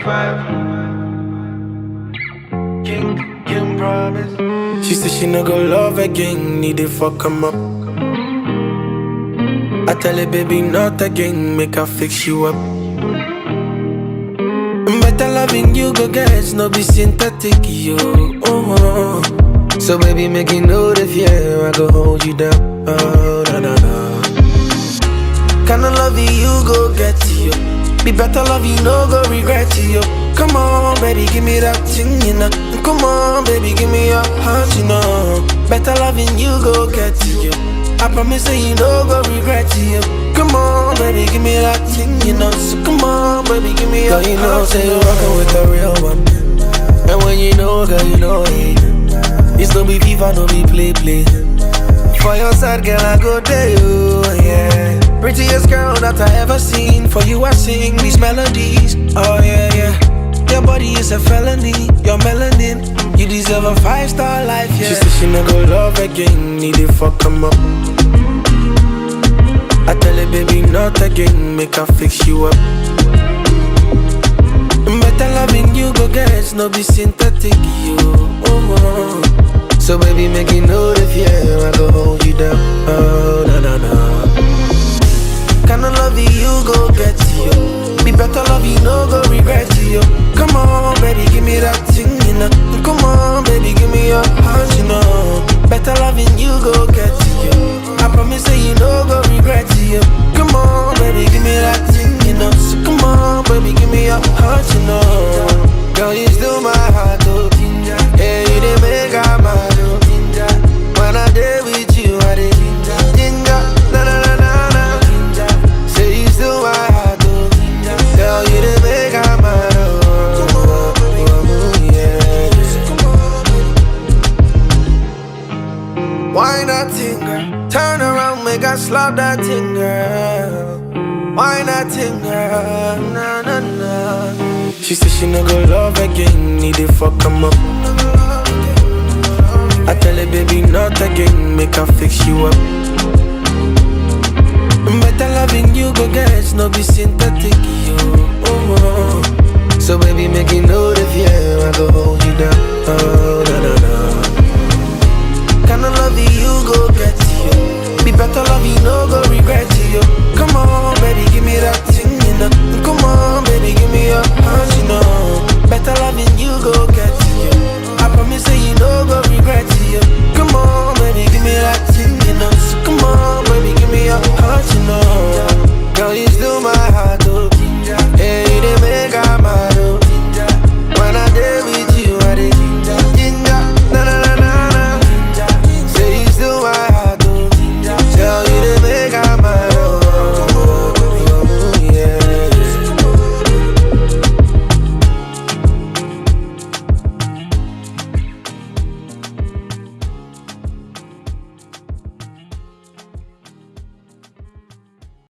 five. King, King promise. She said she no go love again, need to fuck him up. I tell her, baby, not again, make her fix you up. Better loving you, go get no be synthetic, yo. Oh, So, baby, make you know the fear, I go hold you down. Oh, na na na. Kinda love you, go get you. Be better love you, no go regret you. Come on, baby, give me that thing, you know. Come on, baby, give me your heart, you know. Better loving you, go get you. I promise that you no go regret you. Come on, baby, give me that thing, you know. So come on, baby, give me your Girl, you know, heart, say you you're know. rockin' with the real one. And when you know, girl, you know it. It's no be FIFA, no be play play. For your side, girl, I go there, you, yeah. Prettiest girl that I ever seen. For you, I sing these melodies. Oh, yeah, yeah. Your body is a felony. Your melanin. You deserve a five star life, yeah. She said she no go love again. Need to fuck him up. I tell her, baby, not again. Make her fix you up. Better loving you, go get no be synthetic, you. Oh, oh. So, baby, make you know the fear, I go hold you down. Oh, na na na. Kinda love you, go get you. Be better love you, no go regret you. Come on, baby, give me that thing, you know. Come on, baby, give me your heart, you know. Better loving you, go get you. I promise that you no go regret you. Come on, baby, give me that thing, you know. So come on, baby, give me your heart, you know. Girl, you still my heart, oh. Yeah, you did make I mad, oh. When I day with you, I did ginger, na na na na na. Say you still my heart, oh. Girl, you did make I mad, oh. oh, yeah. Why not thing, girl? Turn around, make I slap that thing, girl. Why not thing, girl? Na na na. She said she no go love again, need to fuck him up. I tell her, baby, not again, make her fix you up. Better loving you, go get no be synthetic, yo. Oh, oh. So baby, make you know the fear, I go hold you down. Oh, na na na. Kinda love you, go get you. Be better love you, no go regret